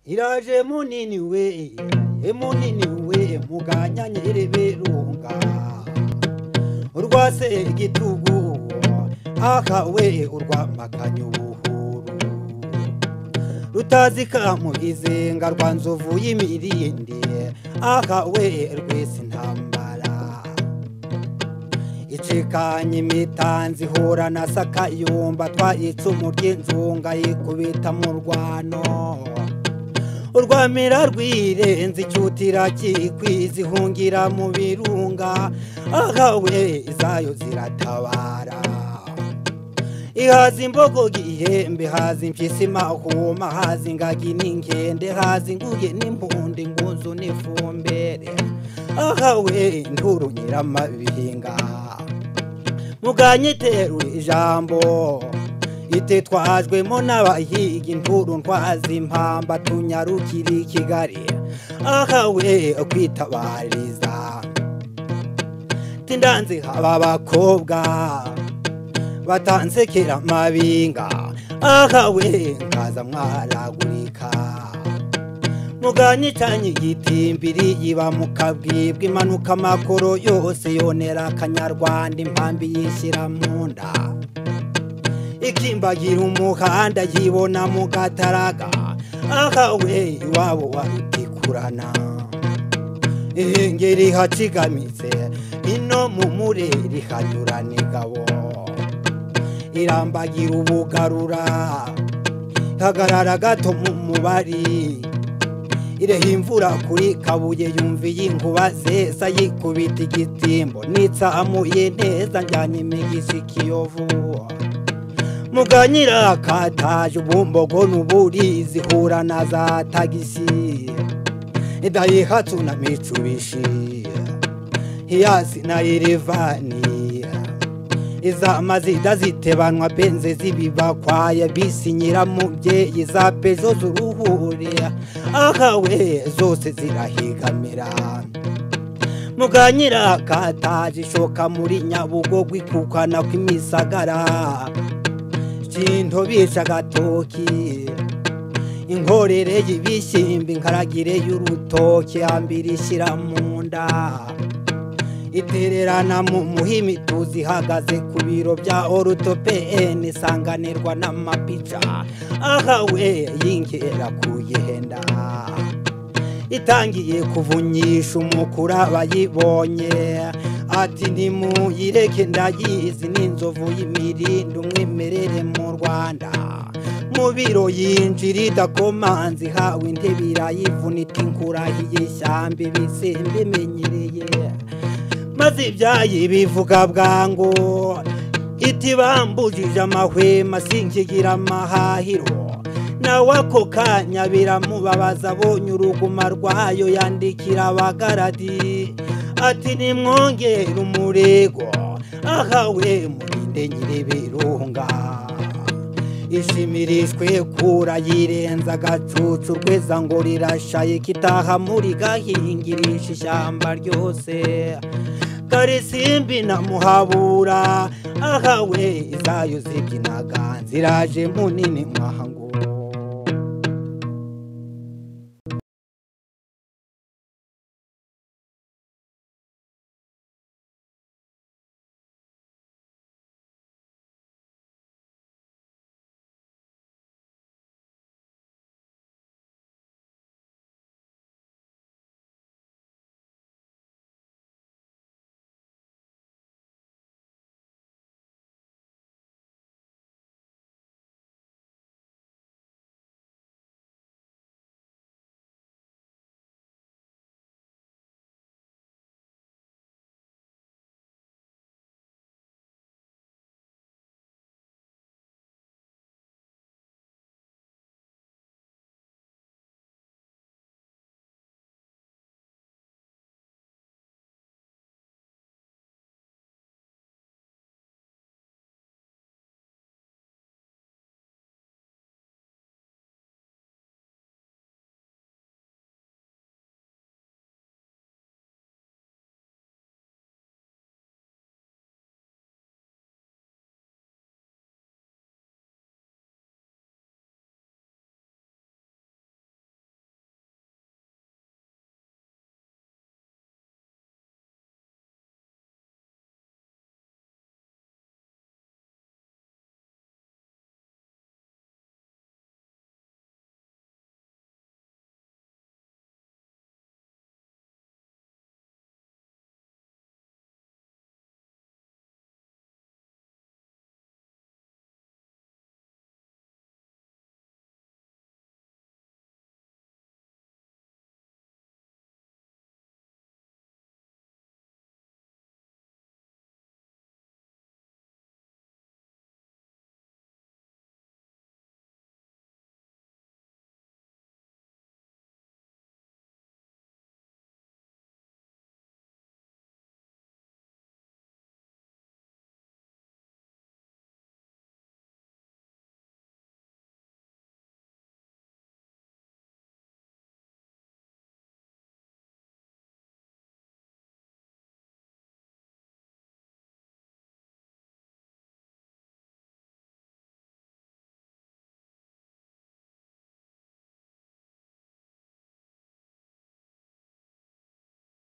iraje munini we emunini we muganya nyiribirunga urwase igitugu akawe urwamakanyu buhuru rutazika mu izenga rwa nzovu y'imirindi akawe rwese intambara icikanye imitanzi ihura na sakayumba twayicumu ry'inzunga yikubita mu rwano urwamira rwirenze icyutira kikwiza ihungira mu birunga akawe izayo ziratabara ihaza imbogo gihembe haza impyisi mahuma haza ingagi n'inkende haza inguge n'impundu ingunzu n'ifumbere ahawe induru nyiramabihinga muganyiterure ijambo itetwajwemo n'abahiga induru ntwaza impamba tunyarukire i kigali ahawe kwitabariza tindanze haba abakobwa batansekera amabinga akawe nkaza mwaragurika muganyicanye igitimbiri yiba mukabwibwa impanuka amakoro yose yonera akanyarwanda impambi yishyira mu nda ikimbagira umuhanda yibona mu gataraga akawe iwabo wabitikurana ihengeri hacigamitse ino mu mureri hanyura n'ingabo irambagira ubugarura hagarara gato mu mubari ireha imvura kuri kabuye yumva iy'inkuba zesa yikubita igitimbo nitsamuye neza njyanye imigisha ikiyovu muganyira akataje ubumbogo n'uburi zihura na za tagisi dayihatsu na mitsubishi hiyasi na irevani iza mazida zitebanwa benze zibibakwaya bisi nyiramubyeyi za pezo z'uruhure akawe zose zirahigamira muganyira kataje ishoka muri nyabugogo ikukana kw'imisagara kintu bica agatoki inkorere y'ibishyimbo inkaragire y'urutoki yambira ishyira mu nda itererana mu muhimi tuzi ihagaze ku biro bya orutopeni isanganirwa n'amapica ahawe yingera kuyihenda itangiye kuvunyisha umukura abayibonye ati ntimuyireke ndayizi n'inzovu y'imirindi umwimerere mu rwanda mu biro yinjira idakomanze ihawe intebe irayivunika inkurahiye ishyamba ibisimba imenyereye maze ibyayi bivuga bwangu iti bambujije amahwema sinkigira amahahiro nawe ako kanya biramubabaza abonye uruguma rwayo yandikira abagaradi ati nimwongere umurego ahawe murinde nyiribirunga ishimirishwe kura yirenza agacucu rweza ngo rirashaye kitaha muri gahingirisha ishyamba ryose karisimbi na muhabura ahawe izayo zibyinaga nziraje munini mwahangura